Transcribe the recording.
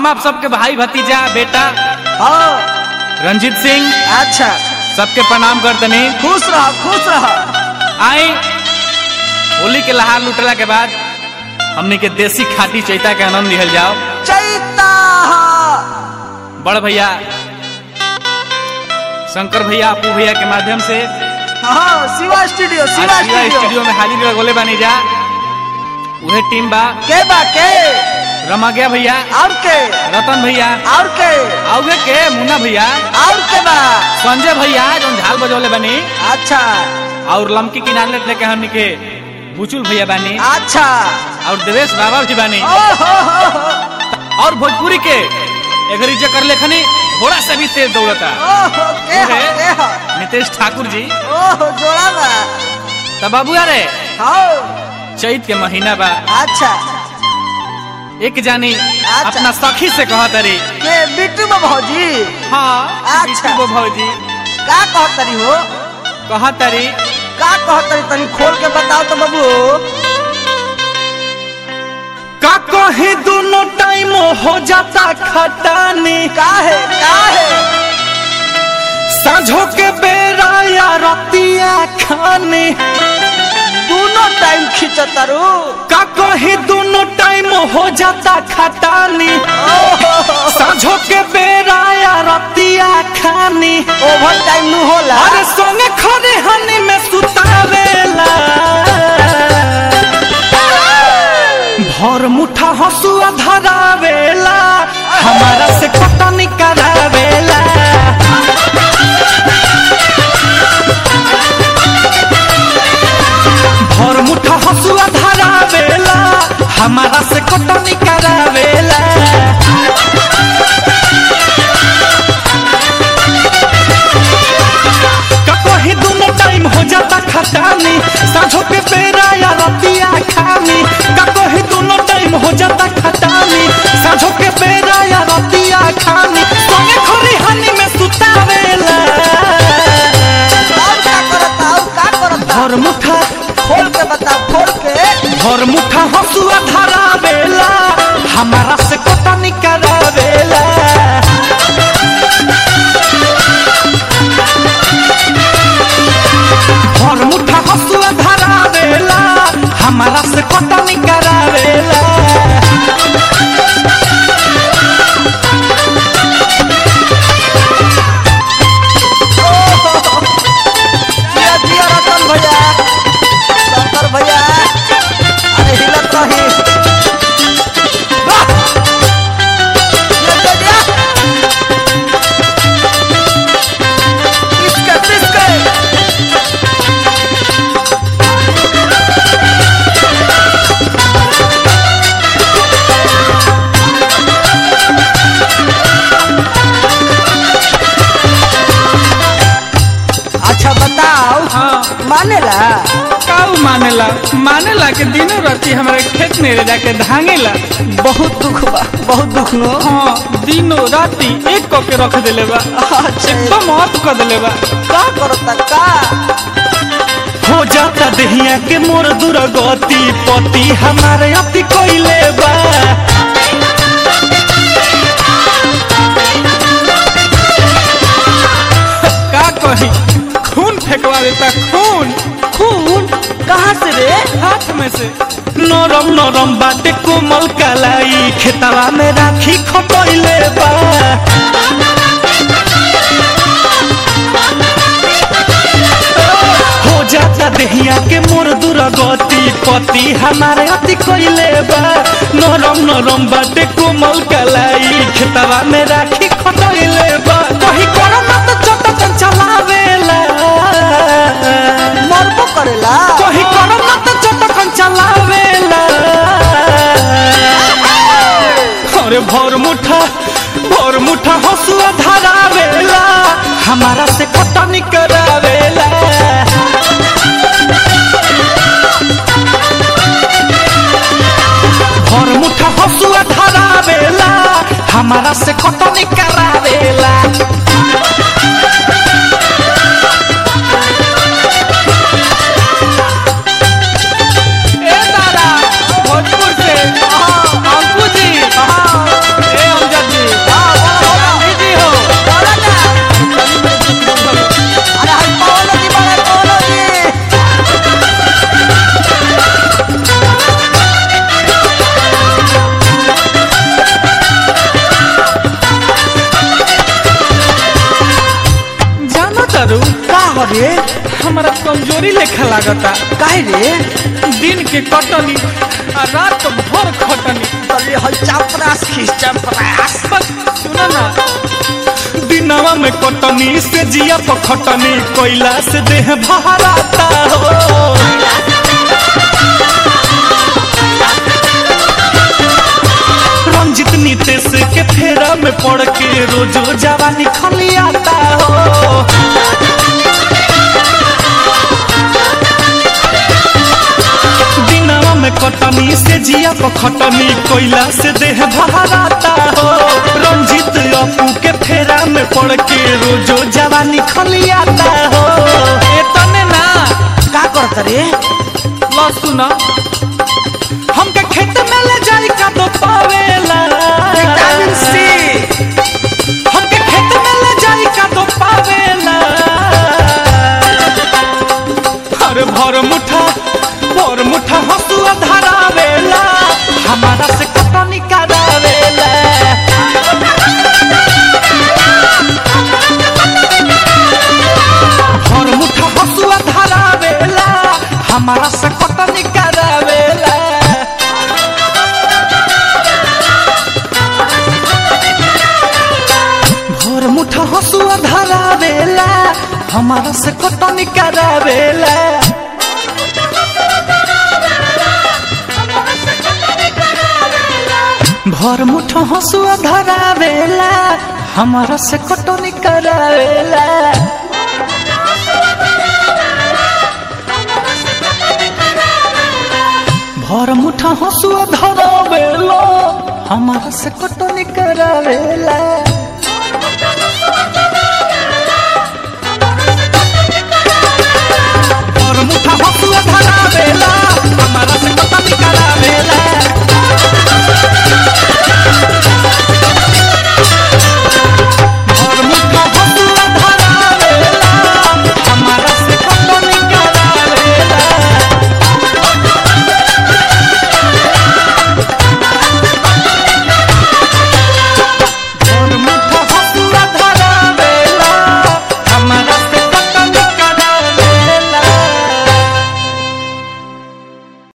हम आप सबके भाई भतीजा बेटा हाँ रंजीत सिंह अच्छा सबके प्रणाम करतनी खुश रह खुश रह आई होली के लहार लुटला के बाद हमनी के देसी खाटी चैता के आनंद लिहल जाओ चैता बड़ भैया शंकर भैया अपू भैया के माध्यम से हाँ शिवा स्टूडियो आज शिवा शिवा स्टूडियो स्टूडियो में हाजिर लगोले बानी जा उहे टीम बा के बा के रमग्या भैया और के रतन भैया और के आउगे के मुन्ना भैया और के बा संजय भैया जो झाल बजौले बानी अच्छा और लमकी किनारे लेके हमनी के बुचुल भैया बानी अच्छा और देवेश बाबा भी बानी ओ हो हो हो और भोजपुरी के एगरी जे कर लेखनी घोड़ा से भी तेज दौड़ता ओ हो के हो उहे। के हो नितेश ठाकुर जी ओ हो जोड़ा बा तो बाबू अरे हाँ चैत के महीना बा अच्छा एक जानी अच्छा। अपना सखी से कहत रे के बिट्टू बा भौजी हाँ अच्छा। वो भौजी का कहत तरी हो कहत रे का कहत तरी तनी खोल के बताओ तो बाबू का कहे दोनों टाइम हो जाता खटानी का है का है साझो के बेरा या रतिया खाने दोनों टाइम खींचतारू का कहे दोनों टाइम हो जाता खटानी साझो के बेरा या रतिया खानी ओवर टाइम नु होला अरे सोने खरे हनी में सुतावेला भर मुठा हसुआ धरावेला हमारा से कटनी करावेला भर मुठा हसुआ धरावेला हमारा से कटनी करावेला कहीं दोनों टाइम हो जाता खटानी साझो के बेरा या रतिया खानी कहीं दोनों टाइम हो जाता खटानी साझो के बेरा या रतिया खानी सोने खोरी हनी में सुतावेला और का करता और का करता भर मुठा खोल के बता खोल के भर मुठा हसुआ धरावेला हमारा से कटनी करावेला भर मुठा हसुआ धरावेला हमारा से कटनी करावेला जिया जिया रतन भैया शंकर भैया अरे हिलत रही वाह! जिया, जिया, जिया। पिसके, पिसके। अच्छा बताओ हाँ मानेला काऊ मानेला मानेला के दिनों राती हमारे खेत में ले जाके धांगेला बहुत दुख बा बहुत दुख नो हाँ दिनों राती एक कऽ के रख देले बा अच्छा एकदम ऑफ कर देले बा का करता का हो जाता दहिया के मोर दुर्गति पति हमारे अति कोइले बा का कही खून फेंकवा देता खून खून कहाँ से रे हाथ में से नरम नरम बाटे कोमल कलाई खेतवा में राखी खटोइले बा हो जाता दहिया के मोर दुर्गति पति हमारे अति कोइले बा नरम नरम बाटे कोमल कलाई खेतवा में राखी खटोइले बा कहीं करो ना तो चटकन चलावेला मरबो करेला कहीं करो ना तो चटकन चलावेला अरे भर मुठा भर मुठा हसुआ धरावेला हमारा से कटनी करावेला भर मुठा हसुआ धरावेला हमारा से कटनी करावेला ए दादा भोजपुर से अंकु जी ए हम रे हमारा कमजोरी लेखा लागता काहे रे दिन के कटनी आ रात भर खटनी तले हई चापरास खींच चापरास बस सुना ना दिनवा में कटनी से जिया पर खटनी कोयला से देह भराता हो रंजित नीतेश के फेरा में पड़ के रोजो जवानी खलियाता हो दिनवा में कटनी से जिया पर खटनी कोयला से देह भराता हो रंजित अपू के फेरा में पड़ के रोजो जवानी खलियाता हो एतने ना का करत रे ला सुना हमके खेत में ले जाई का दो पावेला विटामिन सी हमके खेत में ले जाई का दो पावेला अरे भर मुठा भर मुठा हसुआ धरावेला हमारा से कटनी करावेला भर मुठा हसुआ धरावेला हमारा से कटनी करावेला भोर मुठा हसुआ धरावेला हमारा से कटनी करावेला भोर मुठा हसुआ धरावेला हमारा से कटनी करावेला भोर मुठा हसुआ धरावेला हमारा से कटनी करावेला